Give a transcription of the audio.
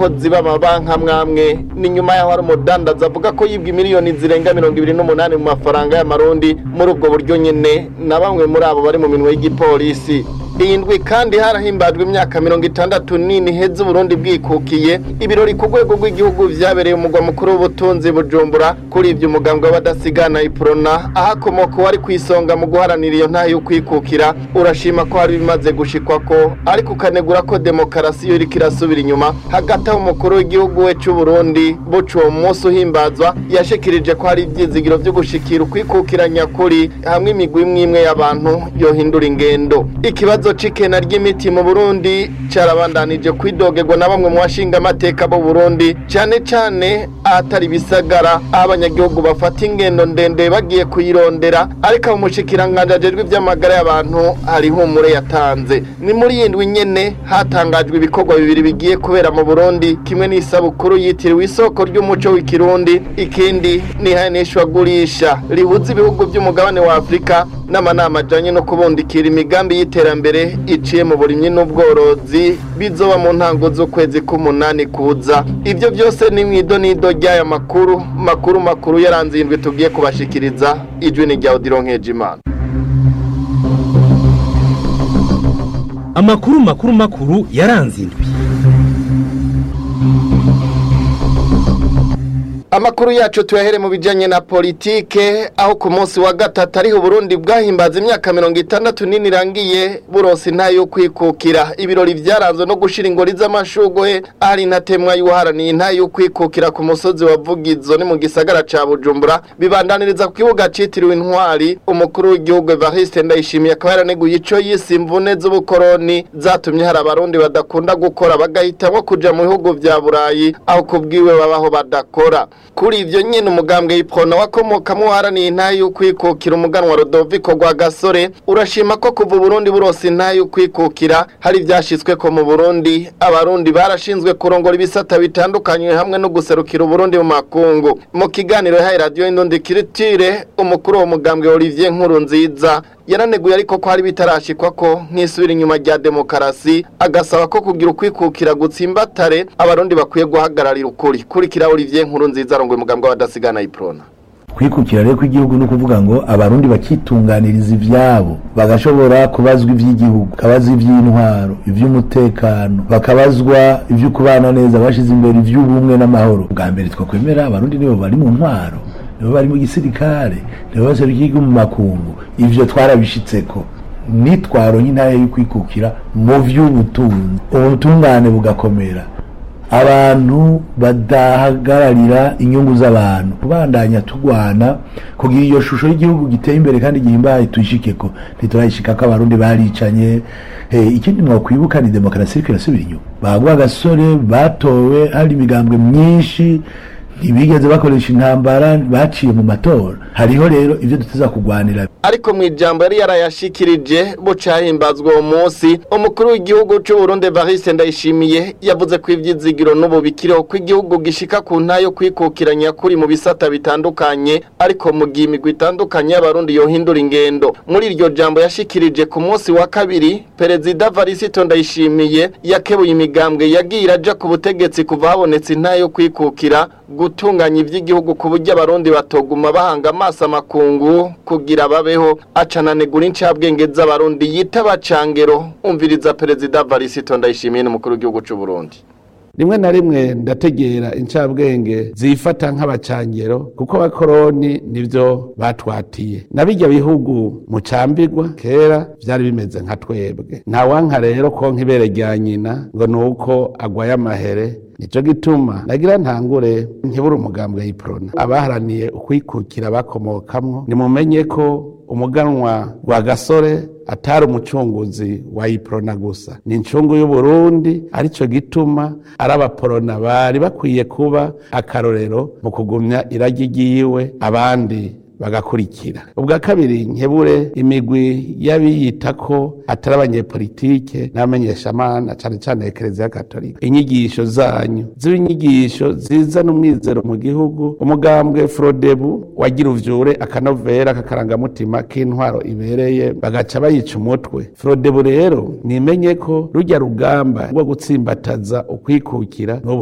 abakozi b'amabanki amwamwe ni nyuma yaho hari umudandaza avuga ko yibwa miliyoni zirenga mirongo ibiri n'umunani mu mafaranga y'amarundi muri ubwo buryo nyene na bamwe muri abo bari mu minwe y'igipolisi iyi ndwi kandi harahimbajwe imyaka mirongo itandatu nini heza uburundi bwikukiye ibirori ku rwego rw'igihugu vyabereye umugwa mukuru w'ubutunzi bujumbura kuri ivyo umugambwe w'abadasigana iprona ahakomoka uwari kw'isonga mu guharanira iyo ntahe y'ukwikukira urashima ko hari bimaze gushikwako ariko ukanegura ko demokarasi yo iriko irasubira inyuma hagati aho umukuru w'igihugu we c'uburundi buca uwo munsi uhimbazwa yashikirije ko hari ivyizigiro vyo gushikira ukwikukira nyakuri hamwe imigwi imwe imwe y'abantu yohindura ingendo ikibazo c'ikena ry'imiti mu burundi carabandanije kwidogerwa na bamwe mu bashinga amateka b'u burundi cane cane ahatari ibisagara aho abanyagihugu bafata ingendo ndende bagiye kuyirondera ariko abo mushikiranganji ajejwe ivy'amagara y'abantu hari ihumure yatanze ni muri iyi ndwi nyene hatangajwe ibikorwa bibiri bigiye kubera mu burundi kimwe n'isabukuru yitiriwe isoko ry'umuco w'ikirundi ikindi ni ihanishwagurisha rihuza ibihugu by'umugabane wa afurika n'amanama ajanye no kubundikira imigambi y'iterambere iciye mu burimyi n'ubworozi bizoba mu ntango z'ukwezi k'umunani kuza ivyo byose ni mwido nido ry'aya makuru makuru makuru yaranze indwi tugiye kubashikiriza ijwi ni rya Odilon Nkejimana amakuru makuru makuru yaranze indwi Amakuru yacu tuyahere mu bijanye na politike aho ku munsi wa gatatu ariho Burundi bwahimbaza imyaka mirongo itandatu nini irangiye buronse intahe yo kwikukira ibirori vyaranzwe no gushira ingori z'amashugwe ari ntatemwa y'uharaniye intahe yo kwikukira ku musozi wa Vugizo ni mu gisagara ca Bujumbura bibandaniriza ku kibuga citiriwe intwari umukuru w'igihugu Evariste Ndayishimiye akaba yaraneguye ico yise imvune z'ubukoroni zatumye hari abarundi badakunda gukora bagahitamwo kuja mu bihugu vya Burayi aho kubwiwe babaho badakora kuri ivyo nyene umugambwe iprona wakomokamwo uharaniye intahe y'ukwikukira umuganwa Rodoviko rwa Gasore urashima ko kuva Burundi burose intahe y'ukwikukira hari ivyashitsweko mu Burundi abarundi barashinzwe kurongora ibisata bitandukanye hamwe no guserukira Burundi mu makungu mu kiganiro yahaye radio Indundi Kiritire umukuru wo mugambwe Olivier Nkuru nziza yaraneguye ariko ko hari bitarashikwa ko nk'isubira inyuma rya demokarasi agasaba ko kugira ukwikukira gutsimbatare abarundi bakwiye guhagararira ukuri kurikira Olivier Nkuru nziza arongoye umugambwe w'abadasigana iprona kwikukira rero kw'igihugu ni ukuvuga ngo abarundi bakitunganiriza ivyabo bagashobora kubazwa ivy'igihugu bakabazwa ivy'intwaro ivy'umutekano bakabazwa ivyo kubana neza bashize imbere ivy'ubumwe n'amahoro bwa mbere twakwemera abarundi nibo bari mu ntwaro nibo bari mu gisirikare nibo baserukiye igihugu mu makungu ivyo twarabishitseko nitwaro nk'intare y'ukwikukira mu vy'ubutunzi ubutungane bugakomera abantu badahagararira inyungu z'abantu kubandanya tugwana kugira iyo shusho y'igihugu giteye imbere kandi gihimbaye tuyishikeko ntiturayishikako abarundi baricanye hey, ikindi mwakwibuka ni demokarasi iriko irasubira inyuma bagwa agasore batowe hari imigambwe myinshi ntibigeze bakoresha intambara baciye mu matora hariho rero ivyo duteza kugwanira ariko mu ijambo yari yarayashikirije bucahimbazwa uwo munsi umukuru w'igihugu c'u Burundi Evariste Ndayishimiye yavuze ko ivyizigiro n'ubu bikiriho ko igihugu gishika ku ntayo kwikukiranya kuri mu bisata bitandukanye ariko mu gihe imigwi itandukanye y'abarundi yohindura ingendo muri iryo jambo yashikirije ku munsi wa kabiri perezida Varisito Ndayishimiye yakebuye imigambwe yagiye iraja ku butegetsi kuva habonetse intayo kwikukira gutunganya ivy'igihugu ku buryo abarundi batoguma bahanga amaso amakungu kugira babeho acananegura incabwenge z'abarundi yita bacangero umviriza perezida Varisito Ndayishimiye n'umukuru w'igihugu c'u Burundi rimwe na rimwe ndategera incabwenge zifata nk'abacangero kuko abakoroni nivyo batwatiye na bijya bihugu mucambirwa kera vyari bimeze nka twebwe ntawanka rero ko nk'ibere rya nyina ngo nuko agwaye amahere nico gituma nagira ntangure nkibura umugambwe y'iprona abaharaniye ukwikukira bakomokamwo nimumenye ko umuganwa wa gasore atari umucunguzi wa iprona gusa ni incungu y'uburundi arico gituma ari abaporona bari bakwiye kuba akarorero mu kugumya iragi ryiwe abandi bagakurikira ubwa kabiri nkebure imigwi y'abiyita ko atari abanyepolitike n'abamenyeshamana cane cane ekereziya katolika inyigisho zanyu ziba inyigisho zizana umwizero mu gihugu umugambwe frodebu wagira uvyure akanovera k'akarangamutima k'intwaro ibereye bagaca bayica umutwe frodebu rero nimenye ko rujya rugamba rwo gutsimbataza ukwikukira